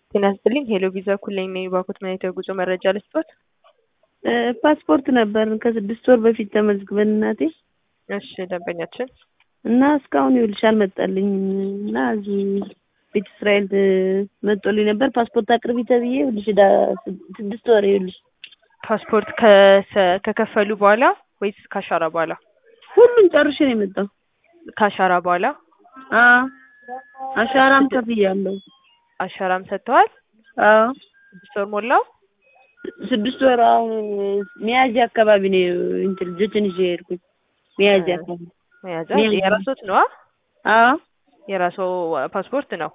ጤና ይስጥልኝ ሄሎ ቪዛ ኩለኝ ነኝ ባኮት መኔታ የጉዞ መረጃ ልስጦት? ፓስፖርት ነበር ከስድስት ወር በፊት ተመዝግበን እናቴ እሺ ደንበኛችን እና እስካሁን ይኸውልሽ አልመጣልኝም እና እዚህ ቤተ እስራኤል መጦልኝ ነበር ፓስፖርት አቅርቢ ተብዬ ይኸውልሽ ዕዳ ስድስት ወር ይኸውልሽ ፓስፖርት ከሰ- ከከፈሉ በኋላ ወይስ ካሻራ በኋላ? ሁሉም ጨርሼ ነው የመጣው። ካሻራ በኋላ አዎ አሻራም ከፍያለሁ። አሻራም ሰጥተዋል? አዎ ስድስት ወር ሞላው? ስድስት ወር አሁን ሚያዝያ አካባቢ ነው እንትን ልጆችን ይዤ የሄድኩኝ ሚያዝያ አካባቢ መያዣ ሚያዝያ። የራሶት ነዋ? አዎ የራሶ ፓስፖርት ነው?